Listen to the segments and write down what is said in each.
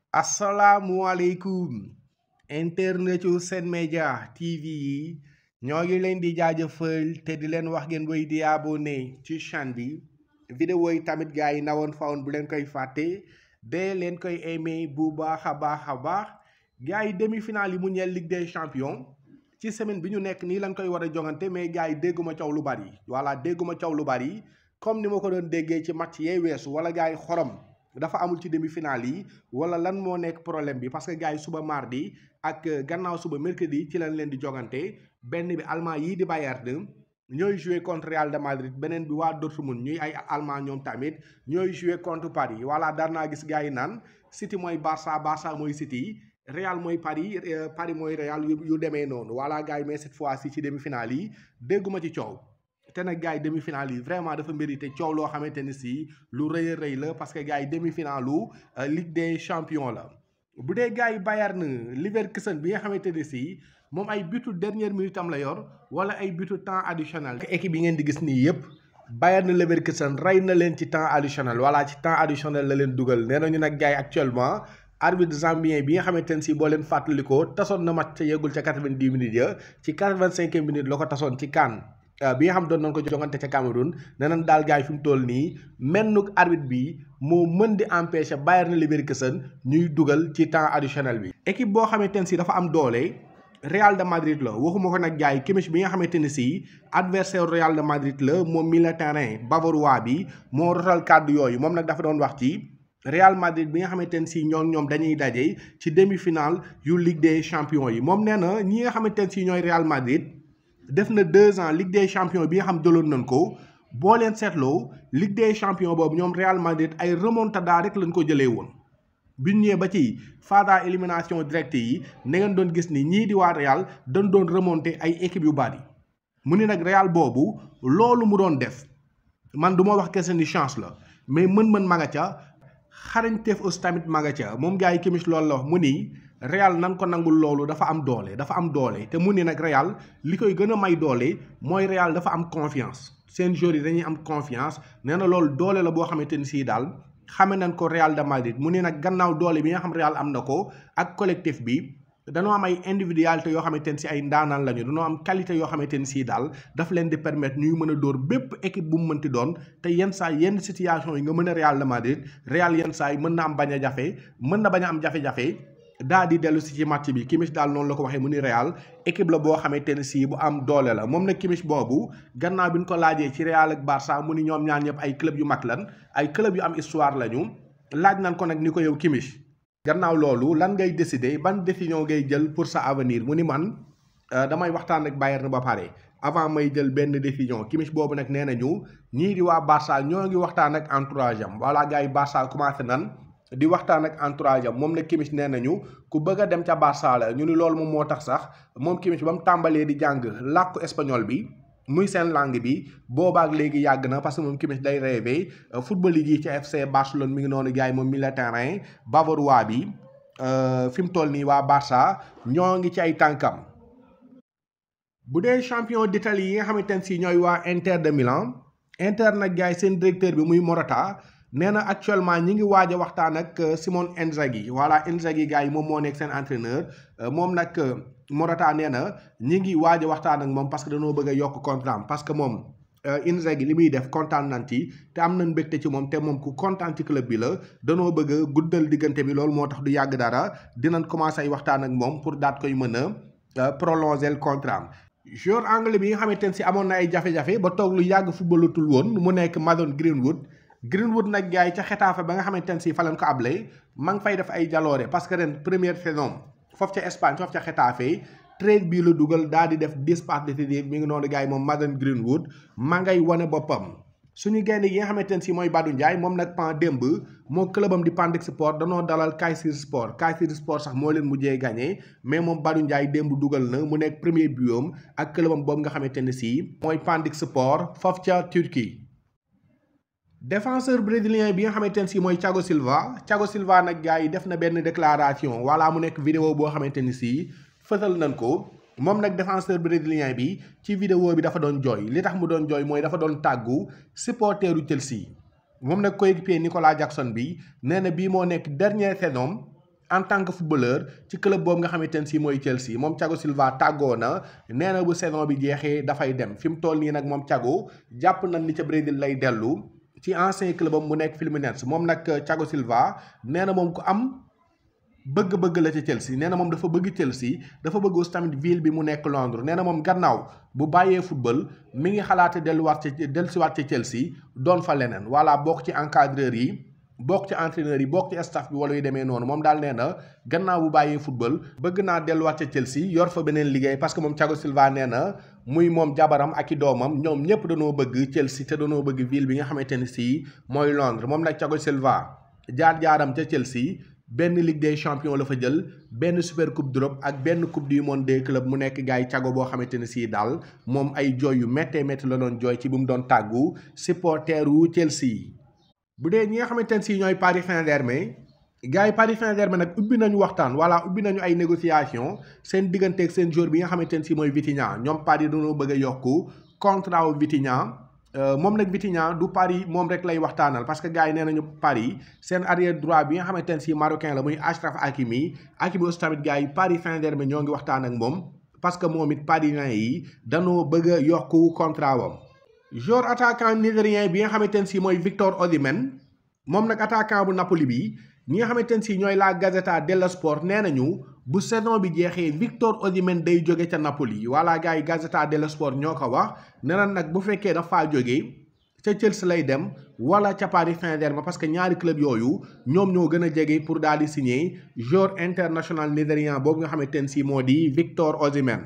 asalaamualeykum internetu Sen Média TV yi ñoo ngi leen di jaajëfal te di leen wax ngeen woy di abonné ci chaîne bi vidéo yi tamit gars yi nawoon fawoon bu leen koy fàtte de leen koy aimé bu baax a baax a baax gars yi demi-finale yi mu ñeel Ligue des champions ci semaine bi ñu nekk nii lañ koy war a jongante mais gars yi dégguma coow lu bari voilà dégguma coow lu bari comme ni ma ko doon déggee ci match yee weesu wala gars yi xorom dafa amul ci demi-finale yi wala lan moo nekk problème bi parce que gars yi suba mardi ak gannaaw suba mercredi ci lañ leen di jogante benn bi allemand yii di Bayern ñooy jouer contre Real de Madrid beneen bi waa Dortmund ñuy ay allemand ñoom tamit ñooy jouer contre Paris voilà daan naa gis gars yi naan City mooy Barça Barça mooy City Real mooy Paris Paris mooy Real yu demee noonu voilà gars yi mais cette fois ci ci demi-finale yi dégguma ci coow. te nag gars yi demi-finale yi vraiment dafa mérité coow loo xamante ni si lu rëy a rëy la parce que gars yi demi-finale lu Ligue des champions la bu dee gars yi Bayern Leverkusen bi nga xamante ni si moom ay butu dernière minute am la yor wala ay butu temps additionnel équipe yi ngeen di gis nii yëpp Bayern Leverkusen rey na leen ci temps additionnel voilà ci temps additionnel la leen dugal nee nañu nag gars yi actuellement arbitre zambien bi nga xamante ne si boo leen fàttalikoo tasoon na match ca yeggul ca quatre-vingt-dix minutes ya ci quatre-vingt-cinq minutes la ko tasoon ci CAN bi nga xam doon nañ ko jongante ca Cameroun nee nañ daal gars yi fi mu toll nii mennuk arbitre bi moo mën di empêcher Bayern Leverkusen ñuy dugal ci temps additionnel bi. équipe boo xamante ne si dafa am doole Real de Madrid la waxuma ko nag gars yi Kimmich bi nga xamante ne si adversaire Real de Madrid la moom milieu terrain bavarois bi moo rotal kàddu yooyu moom nag dafa doon wax ci. Real Madrid bi nga xamante ne si ñoom ñoom dañuy daje ci demi-finale yu Ligue des champions yi moom nee na ñi nga xamante ne si ñooy Real Madrid. def na deux ans Ligue des champions bi nga xam jëloon nañ ko boo leen seetloo Ligue des champions boobu ñoom Real Madrid ay remontada rek lañ ko jëlee woon. bi ñu ñëwee ba ci phase élimination directe yi na ngeen doon gis ni ñii di waa Real dañ doon remonter ay équipes yu bari mu ne nag Real boobu loolu mu doon def man du ma wax kese ni chance la mais mën-mën ma nga ca xarañteef aussi tamit ma nga ca moom gars yi Kimmich loolu la wax mu ni. Real nan ko nangul loolu dafa am doole dafa am doole te mu ni nag Real li koy gën a may doole mooy Real dafa am confiance seen joueurs yi dañuy am confiance nee na loolu doole la boo xamante ni sii daal xame nañ ko Real de Madrid mu ni nag gannaaw doole bi nga xam Real am na ko ak collectif bi dañoo am ay individualité yoo xamante ne si ay ndaanaan lañu dañoo am qualité yoo xamante ni sii daal daf leen di permettre ñuy mën a dóor bépp équipe bu mu mënti doon te yenn saa yenn situation yi nga mën a Real de Madrid Real yenn saa yi mën na am bañ a jafe mën na bañ a am jafe-jafe daa di dellu si ci match bi Kimmich daal noonu la ko waxee mu ni Real équipe la boo xamante ne si bu am doole la moom nag Kimmich boobu gannaaw bi ñu ko laajee ci Real ak Barça mu ni ñoom ñaar ñëpp ay club yu mag lan ay club yu am histoire lañu laaj nañ ko nag ni ko yow Kimmich gannaaw loolu lan ngay décider ban décision ngay jël pour sa avenir mu ni man damay waxtaan ak Bayern ba pare avant may jël benn décision Kimmich boobu nag nee nañu ñii di waa Barça ñoo ngi waxtaan ak entourage am voilà gars yi Barça commencé nan di waxtaan ak entourage am moom nag Kimmich nee nañu ku bëgg a dem ca Barça la ñu ni loolu moom moo tax sax moom Kimmich ba mu tàmbalee di jàng làkku espagnol bi muy seen langue bi boobaak léegi yàgg na parce que moom Kimmich day rêvé football yi ci FC Barcelone mi ngi noonu gars yi moom milieu terrain bavarois bi fi mu toll nii waa Barça ñoo ngi ci ay tànkam. bu dee champion d'Italie yi nga xamante ne si ñooy waa Inter de Milan Inter nag gars yi seen directeur bi muy Morata. nee na actuellement ñi ngi waaj a waxtaan ak Simone Inzaghi voilà Inzaghi gars yi moom moo nekk seen entraîneur moom nag Morata nee na ñi ngi waaj a waxtaan ak moom parce que dañoo bëgg a yokk contrat parce que moom Inzaghi li muy def kontaan nañ ci te am nañ mbégte ci moom te moom ku kontaan ci club bi la danoo bëgg a guddal diggante bi loolu moo tax du yàgg dara dinañ commencé ay waxtaan ak moom pour daat koy mën a prolonger le contrat joueur anglais bi nga xamante ne si amoon na ay jafe-jafe ba toog lu yàgg footballatul woon mu nekk Mason Greenwood Greenwood nag gars yi ca Xetafe ba nga xamante ne si fa lañ ko ablé ma ngi fay def ay jaloore parce que ren première saison foofu ca Espagne foofu ca Xetafe trade bii la dugal daal di def dix passes décisives mi ngi noonu gars yi moom Mason Greenwood ma ngay wane boppam. suñu gaynde yi nga xamante ne si mooy Badou Ndiaye moom nag pan démb moo clubam di Pantex Sport danoo dalal Kayseri Sport Kayseri Sport sax moo leen mujjee gagné mais moom Badou Ndiaye démb dugal na mu nekk premier but ak clubam boobu nga xamante ne si mooy Pantex Sport foofu ca Turquie. défenseur brésilien bi nga xamante ne si mooy Thiago Silva Thiago Silva nag gars yi def na benn déclaration wala mu nekk vidéo boo xamante ni si fësal nañ ko moom nag défenseur brésilien bi ci vidéo bi dafa doon jooy li tax mu doon jooy mooy dafa doon tàggu supporteru Chelsea moom nag coéquipier Nicolas Jackson bi nee na bii moo nekk dernière saison en tant que footballeur ci club boobu nga xamante ne si mooy Chelsea moom Thiago Silva tàggoo na nee na bu saison bi jeexee dafay dem fi mu toll nii nag moom Thiago jàpp nañ ni ca Brésil lay dellu ci ancien club am mu nekk Fluminense moom nag Thiago Silva nee na moom ku am bëgg-bëgg la ca Chelsea nee na moom dafa bëgg Chelsea dafa bëgg aussi tamit ville bi mu nekk Londres nee na moom gannaaw bu bàyyee football mi ngi xalaate delluwaat ca dellusiwaat ca Chelsea doon fa leneen voilà bokk ci encadreur yi bokk ci entraîneur yi bokk ci staff bi wala yu demee noonu moom daal nee na gannaaw bu bàyyee football bëgg naa delluwaat ca Chelsea yor fa beneen liggéey parce que moom Thiago Silva nee na muy moom jabaram ak i doomam ñoom ñëpp dañoo bëgg Chelsea te dañoo bëgg ville bi nga xamante ne si mooy Londres moom nag Thiago Silva jaar-jaaram ca Chelsea benn Ligue des champions la fa jël benn super coupe d'Europe ak benn coupe du monde des clubs mu nekk gars yi Thiago boo xamante ne sii daal moom ay jooy yu méttee métti la doon jooy ci bu mu doon tàggu supporter wu Chelsea. bu dee ñi nga xamante ne sii ñooy Paris Saint-Germain gars yi Paris Saint-Germain nag ubbi nañu waxtaan voilà ubbi nañu ay négociation seen digganteeg seen joueur bi nga xamante ne sii mooy Vitinha ñoom Paris dañoo bëgg a yokku contrat wu Vitinha. moom nag Vitinha du Paris moom rek lay waxtaanal parce que gars yi nee nañu Paris seen arrière droit bi nga xamante ne si marocain la muy Achraf Hakimi Hakimi aussi tamit gars yi Paris Saint-Germain ñoo ngi waxtaan ak moom parce que moom it parisien yi danoo bëgg a yokku contrat wam joueur attaquant nigérien bi nga xamante ne si mooy Victor Osimhen moom nag attaquant bu Napoli bi ñi nga xamante ne si ñooy la Gazzetta dello Sport nee nañu bu saison bi jeexee Victor Osimhen day jóge ca Napoli voilà gars yi Gazzetta dello Sport ñoo ko wax nee na nag bu fekkee dafaa jóge ca Chelsea lay dem wala ca Paris Saint-Germain parce que ñaari club yooyu ñoom ñoo gën a jege pour daal di signer joueur international nigérian boobu nga xamante ne si moo di Victor Osimhen.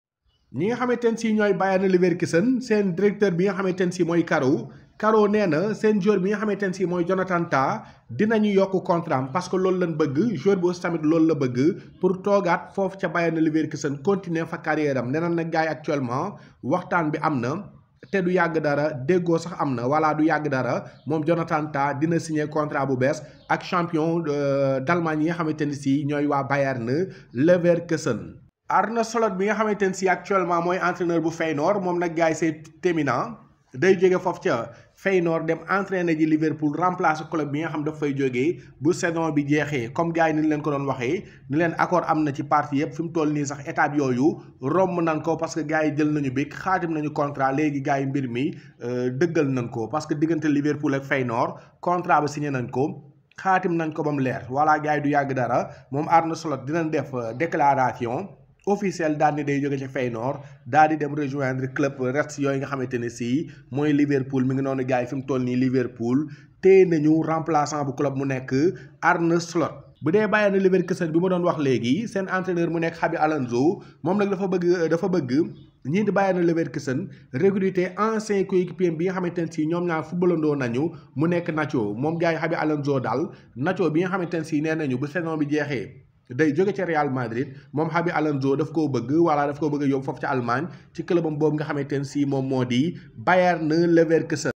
ñi nga xamante ne si ñooy Bayern Leverkusen seen directeur bi nga xamante ne si mooy Karo Karo nee na seen joueur bi nga xamante ne si mooy Jonathan Tah dinañu yokk contrat parce que loolu lañ bëgg joueur bi aussi tamit loolu la bëgg pour toogaat foofu ca Bayern Leverkusen continuer fa carrière am nee na nag gars yi actuellement waxtaan bi am na te du yàgg dara déggoo sax am na wala du yàgg dara moom Jonathan Tah dina signer contrat bu bees ak champion d'Allemagne yi nga xamante ne si ñooy waa Bayern Leverkusen. Arne Slot bi nga xamante ne si actuellement mooy entraîneur bu Feyenoord moom nag gars yi c'est terminant day jóge foofu ca Feyenoord dem entraîner ji Liverpool remplacer club bi nga xam daf fay jógee bu saison bi jeexee comme gars yi ni leen ko doon waxee ni leen accord am na ci partie yëpp fi mu toll nii sax étape yooyu romb nañ ko parce que gars yi jël nañu big xaatim nañu contrat léegi gars yi mbir mi dëggal nañ ko parce que diggante Liverpool ak Feyenoord contrat ba signé nañ ko xaatim nañ ko ba mu leer voilà gars yi du yàgg dara moom Arne Slot dinañ def déclaration. officiel daal ni day jóge ci Feyenoord daal di dem rejoindre club rest yooyu nga xamante ne si mooy Liverpool mi ngi noonu gars yi fi mu toll nii Liverpool téye nañu remplaçant bu club mu nekk Arne Slot. bu dee Bayern Leverkusen bi ma doon wax léegi seen entraîneur mu nekk Xabi Alonso moom nag dafa bëgg dafa bëgg ñii di Bayern Leverkusen recruter ancien coéquipier bi nga xamante ne si ñoom ñaar footballandoo nañu mu nekk Nacho moom gars yi Xabi Alonso daal Nacho bi nga xamante ne si nee nañu bu saison bi jeexee. day jóge ca Real Madrid moom Xabi Alonso daf koo bëgg wala daf koo bëgg a yóbbu foofu ca Allemagne ci clubam boobu nga xamante ne si moom moo di Bayern Leverkusen